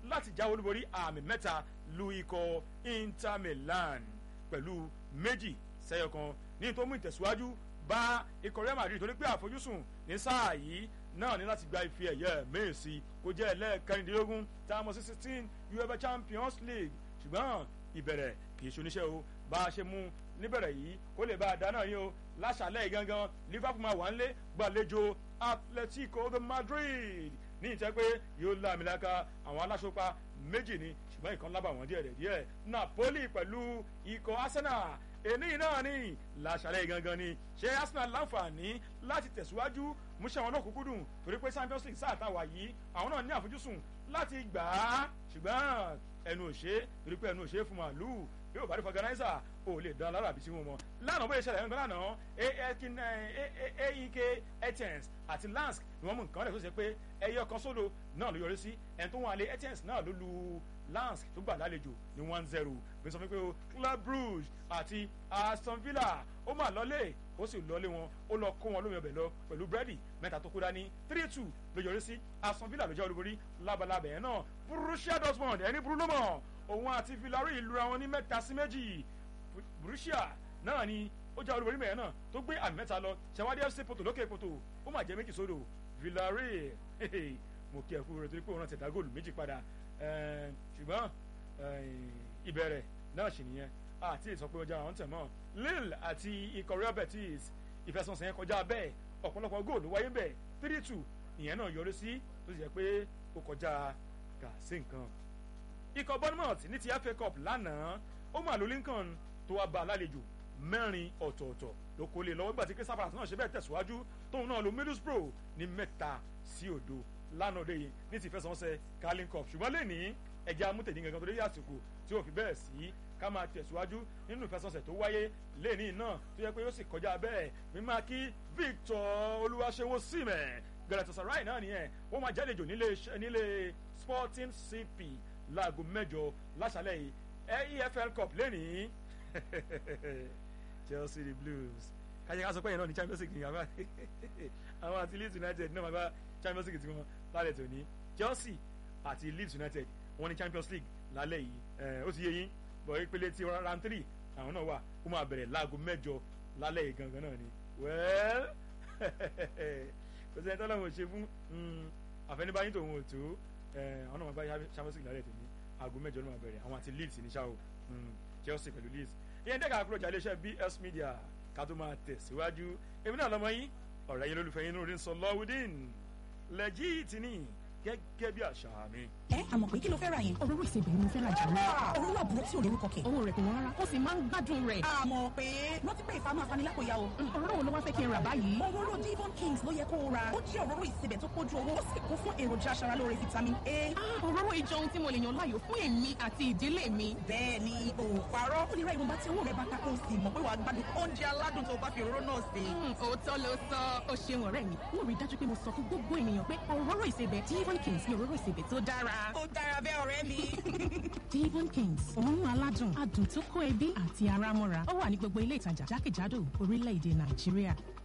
láti jáwé olúborí àmì mẹ́ta lu ikọ̀ Inter Milan pẹ̀lú méjì sẹ́yọ kan ní tó mú ìtẹ̀síwájú bá ikọ̀ Real Madrid torí pé àfojúsùn ní sáà yìí náà ní láti gba ife ẹ̀yẹ mẹ́ẹ̀sì kó jẹ́ ẹlẹ́ẹ̀kẹrìndínlógún tá a mọ̀ sí sixteen UEFA Champions League ṣùgbọ́n ìbẹ̀rẹ̀ kì í ṣoníṣẹ́ o bá a ṣe mú níbẹ̀rẹ̀ yìí kó lè bá a dáná yín o láṣàlẹ̀ yìí gangan Liverpool máa wà ń lé gbàlejò Atletico de Madrid ní ìtẹ́ pé yóò láàmìlaka àwọn aláṣọpa méjì ni ṣùgbọ́n ìkan lábà wọ́n díẹ̀ díẹ̀ Napoli pẹ̀lú ikọ̀ Arsenal èní náà ni láṣàlẹ̀ gangan ni ṣé Arsenal láǹfààní láti tẹ̀síwájú múṣẹ́ wọn lọ́kùnkúndùn torí pé Champions League sáà táwa yìí àwọn náà ní àfojúsùn láti gbà á ṣùgbọ́n ẹnu òṣè torí pé ẹnu òṣè fún màálù yóò bá rí fọgànáísà ò lè dán lára àbí tí wọn mọ lánàá bóyá ìṣẹ̀lẹ̀ ẹgbẹ lánàá aek etens àti lansk ni wọn mú nǹkan rẹ tó ṣe pé ẹyọ kan sódò náà ló yọrí sí ẹni tó wọn àlẹ etens náà ló lu lansk tó gbà lálejò ní one zero bí sọ fún mi pé o club brugge àti aston villa ó mà lọlé ó sì lọlé wọn ó lọ kó wọn lómi ọbẹ̀ lọ pẹ̀lú búrẹ́dì mẹ́ta tó kó dání three two ló yọrí sí aston villa ló jẹ́ olúborí labalábẹ̀ yẹn náà borussia dortmund ẹni burú ló mọ̀ òun àti villarreal lura wọn ní mẹ́ta sí méjì borussia náà ni ó jẹ́ olúborí mẹ́rin náà tó gbé àmì mẹ́ta lọ ṣàwádìí fc poto lókè poto ó mà jẹ́ méjì sódò villarreal mo kí ẹ kú rẹ torí pé òun náà ti dá góòlù méjì padà ṣùgbọ́n ìbẹ̀rẹ̀ náà sì nìyẹn àti ìsọ pé ọjà àwọn tẹ̀ mọ́ lille àti ikọ̀ real betis ìfẹsọ̀nsẹ̀ yẹn kọjá bẹ́ẹ̀ ọ̀pọ̀lọpọ̀ góòlù wáyé bẹ́ẹ̀ three two ìyẹn náà yọrí sí tó sì jẹ́ pé ó kọjá gà sí nǹkan. ikọ̀ bournemouth ní ti fa cup lánàá ó mà ló lincoln tó wá bá alálejò mẹ́rin ọ̀tọ̀ọ̀tọ̀ ló kó lè lọ́wọ́ gbà tí crystal palace náà ṣe bẹ́ẹ̀ tẹ̀síwájú tóun náà lo middlesbrough ní mẹ́ta sí òdo lánàá òde yìí ní ti fẹsọ̀nsẹ̀ carling cup ṣùgbọ́n lè ní ẹ̀jẹ̀ amútẹ̀dín gangan torí àsìkò tí ò fi bẹ́ẹ̀ sí ká máa tẹ̀síwájú nínú ìfẹsọ̀nsẹ̀ tó wáyé lẹ́ẹ̀ni náà tó yẹ pé ó sì kọjá bẹ́ẹ̀ mímá kí Victor Olúwaṣẹ́wó símẹ̀ Galatasaray náà nìyẹn wọ́n máa jálejò nílé nílé Sporting CP láago mẹ́jọ láṣálẹ̀ yìí EFL Cup lẹ́nìí Chelsea the Blues kájẹ ká sọ pé yẹn náà ní Champions League nìyàwó àwọn àti Leeds United náà máa bá Champions League tiwọn lálẹ́ tòní Chelsea àti Leeds United wọ́n ní Champions League lálẹ́ yìí ó ti yé yín bọ̀ ìpele ti round three àwọn náà wà ó máa bẹ̀rẹ̀ láago mẹ́jọ lálẹ́ yìí gangan náà ni well kò sẹ́ni tọ́lá wọn ò ṣe fún àfẹnibáyín tòun ò tó àwọn náà máa bá Champions League lálẹ́ tòní aago mẹ́jọ ló máa bẹ̀rẹ̀ àwọn àti Leeds ní ṣáà o Chelsea pẹ̀lú Leeds ìyẹn dẹ́ka àkúrò jà iléeṣẹ́ BS Media ká tó máa tẹ̀síwájú èmi náà lọ́mọ yín ọ̀rẹ́ yín lólùfẹ́ yín lórí sọ lọ́wọ́dín lẹ́jìtì ní gẹ́gẹ́ bí àṣà mi. ẹ àmọ̀ pé kí ló fẹ́ ra yẹn. òróró ìsebẹ̀ ni mo fẹ́ ra jù lọ. òróró àbúrò tí ò lórúkọ kẹ̀. owó rẹ̀ kò wọ́n rárá ó sì máa ń gbádùn rẹ̀. àmọ̀ pé rántí pé ìfà máa fani lápò ya o. òróró wo ló wá fẹ́ kí n rà báyìí. òróró Devon Kings ló yẹ kó o ra. ó jẹ́ òróró ìsebẹ̀ tó kójú owó ó sì kún fún èròjà aṣaralóore vitamin A. òróró ìjọ ohun tí mo lè yàn láàyò fún èmi àti ìdílé mi. bẹ́ẹ̀ ni o parọ́. ó lè ra ìwọ̀nba tí owó rẹ̀ bá ká kó o sì mọ̀ pé wàá gbádùn oúnjẹ aládùn tó bá fi òróró náà sè. òótọ́ ló sọ ó ṣeun ọ̀rẹ́ mi. mo rí i dájú pé mo sọ fún gbogbo ènìyàn pé òróró ìsebẹ̀ Devon Kings ni òróró ìsebẹ̀ tó dára. ó dára bẹ́ẹ̀ ọ̀rẹ́ mi. Devon Kings òórùn aládùn adùn tó kó ẹbí àti ara mọ́ra ó wà ní gbogbo ilé ìtajà jákèjádò orílẹ̀-èdè Nàìjíríà.